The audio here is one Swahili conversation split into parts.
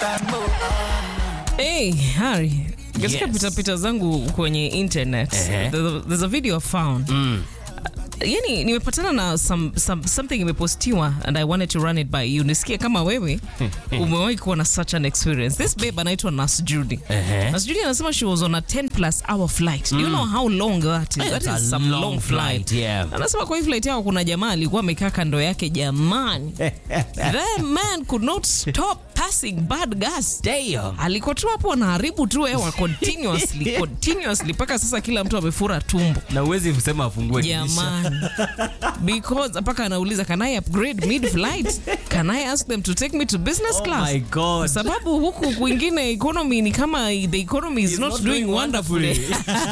Hey, Harry. Katika Yes. pitapita zangu kwenye internet Ehe. there- there's a video I found yani nimepatana na some, some, something imepostiwa and i wanted to run it by you nisikie kama wewe umewahi kuwa na such an experience this babe anaitwa nas judy Ehe. nas judy anasema she was on a 10 plus hour flight do you know how long that is Eh, that it's is a some long long flight, flight, yeah. anasema kwa hii flight yao kuna jamaa alikuwa amekaa kando yake jamani that man could not stop passing bad gas Damn. alikuwa tu hapo anaharibu tu hewa continuously continuously mpaka sasa kila mtu amefura tumbo na uwezi kusema afungue dirisha. jamani because mpaka anauliza can i upgrade mid flight can i ask them to take me to business Oh class my God. Kwa sababu huku kwingine economy ni kama the economy is It's not, not doing doing wonderfully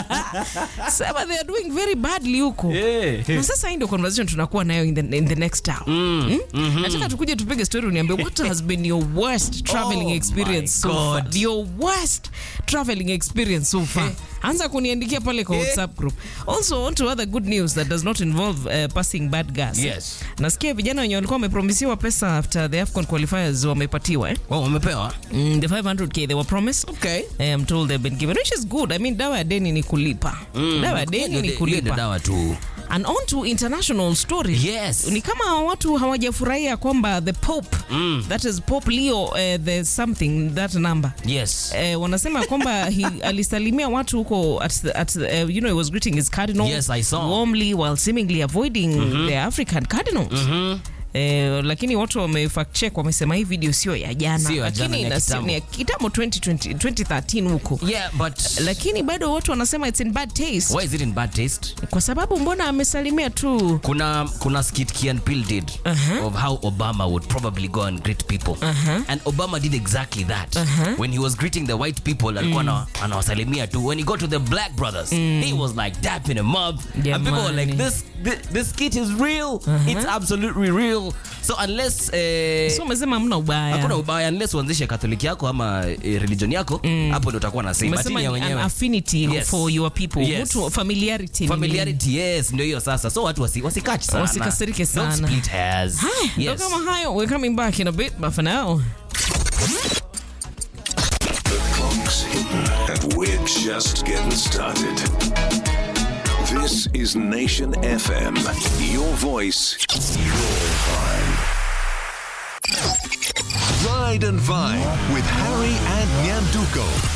sema they are doing very badly huko Yeah. na sasa hii ndio conversation tunakuwa nayo in the, in the next hour mm. nataka tukuje tupige story uniambie what has been your worst traveling Oh experience my so far God. your worst traveling experience so far anza kuniandikia pale kwa whatsapp group also on to other good news that does not involve uh, passing bad gas Yes. nasikia vijana wenye walikuwa wamepromisiwa pesa after the afcon qualifiers wamepatiwa eh? Oh, wamepewa mm, the 500k they were promised okay. Eh, I'm told they've been given which is good i mean dawa ya deni ni kulipa dawa ya deni ni Hiyo ndio kulipa dawa tu and on to international story Yes. ni kama watu hawajafurahia kwamba the pope that is pope leo uh, the something that number yes Eh, wanasema kwamba he alisalimia watu huko at, the- at the- eh, you know he was greeting his cardinals Yes, I saw. warmly while seemingly avoiding the african cardinals Eh, lakini watu wame fact check wamesema hii video sio ya jana Sio ya jana, lakini ni ya ina- kitambo. ni ya kitambo 2020 2013 huko yeah but lakini bado watu wanasema it's in bad taste why is it in bad taste kwa sababu mbona amesalimia tu kuna kuna skit Key and Peele did of how Obama would probably go and greet people and Obama did exactly that when he was greeting the white people alikuwa ana- anawasalimia tu when he got to the black brothers he was like dapping them up and people were like Jamani. this this, this skit is real it's absolutely real so unless eh, so umesema hamna ubaya hakuna ubaya unless uanzishe katoliki yako ama eh, religion yako hapo ndo utakuwa na same umesema Lakini ya ni an wenyewe affinity Yes. for your people Yes. Mtu- familiarity ni nini? familiarity yes ndio hiyo sasa so watu wasi, wasikachi sana Wasikasirike Don't sana. split hairs Ndo yes. kama hayo we're coming back in a bit but for now Clock's hidden, and we're just getting started. This is Nation FM. Your voice, your vibe. Ride and Vine with Harry and Nyanduko.